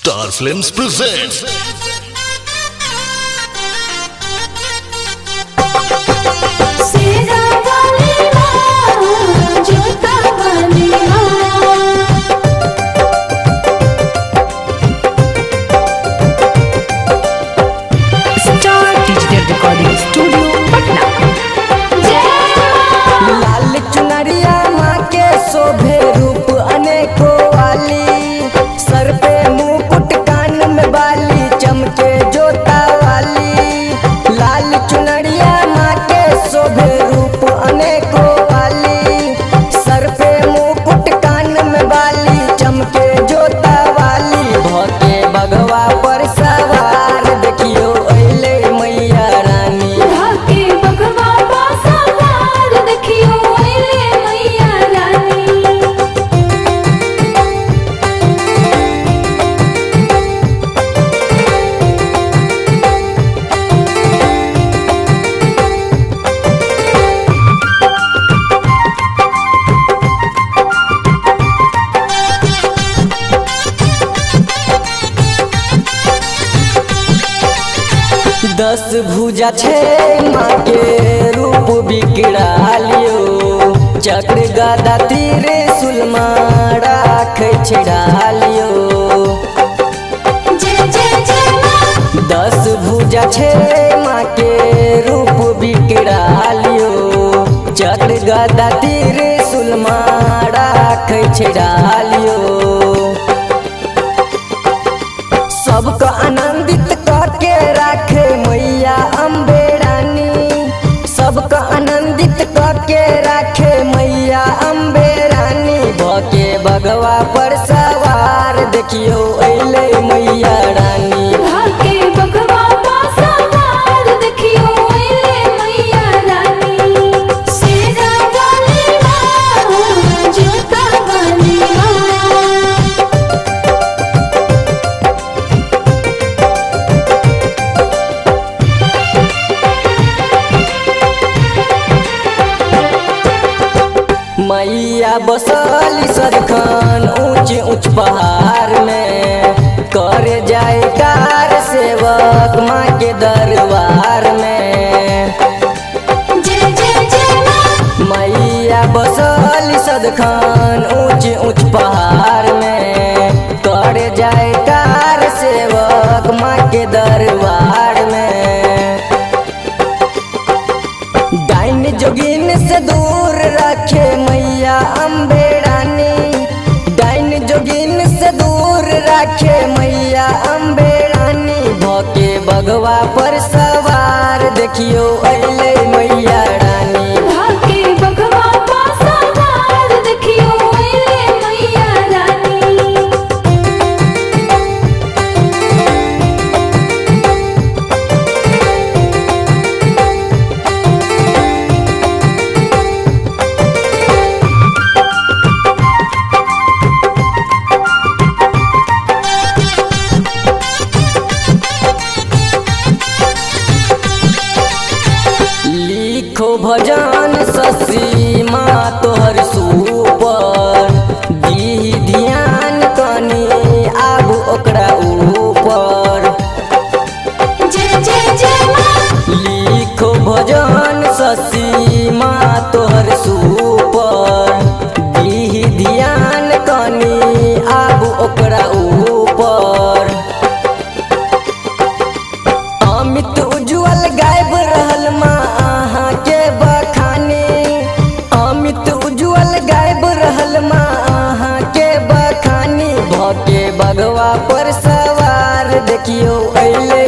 Star Films presents सेरा वाली माँ जोता वाली माँ star digital recording studio Patna जय लाल चुनरिया माँ के शोभे रूप अनेको वाली सर पे मुकुट कान में बाली चमके जोता वाली लाल चुनरिया माँ के शोभे रूप अनेको वाली सर पे मुकुट कान में बाली चमके जोता वाली भके बगवा पर सवार देखियो अइले मैया रानी भाके बगवा पासा वार देखियो अइले मैया रानी दस भुजा छे माँ के रूप बिगड़ालियो चक्र गदा तीर सुलमा राख छिड़ालियो जय जय जय माँ दस भुजा छे माँ के रूप बिगड़ालियो चक्र गदा तीर सुलमा राख छिड़ालियो सबको आनंदित करके राखे मैया अम्बे रानी सबको आनंदित करके राखे मैया अम्बे रानी भके बगवा पर सवार देखियो अइले मैया रानी भाके बगवा पासा वार देखियो अइले मैया रानी सेरा वाली माँ जोता वाली माँ मैया बसली सरखान ऊंच ऊंच पहाड़ में कर जाए कार सेवक माँ के दरबार में जय जय जय माँ मैया बसली सदखान ऊंच ऊंच पहाड़ में कर जाए कार सेवक माँ के दरबार में डाइन जोगिन से दूर रखे मैया अम्बे रानी डाइन जोगिन से दूर रखे मैया अम्बे रानी भके बगवा पर सवार देखियो अइले मैया रानी भाके बगवा पासा वार देखियो अइले मैया रानी लिखो भजन शशि माँ तोहर सुपर दी ध्यान कनी आब ओकरा ऊपर जय जय जय माँ लिखो भजन शशि माँ तोहर सुपर दी ध्यान कनी आब ओकरा ऊपर अमित उज्जवल गायब रहल माँ अहाँ के बखानी अमित उज्जवल गायब रहल माँ अहाँ के बखानी भके बगवा पर सवार देखियो अइले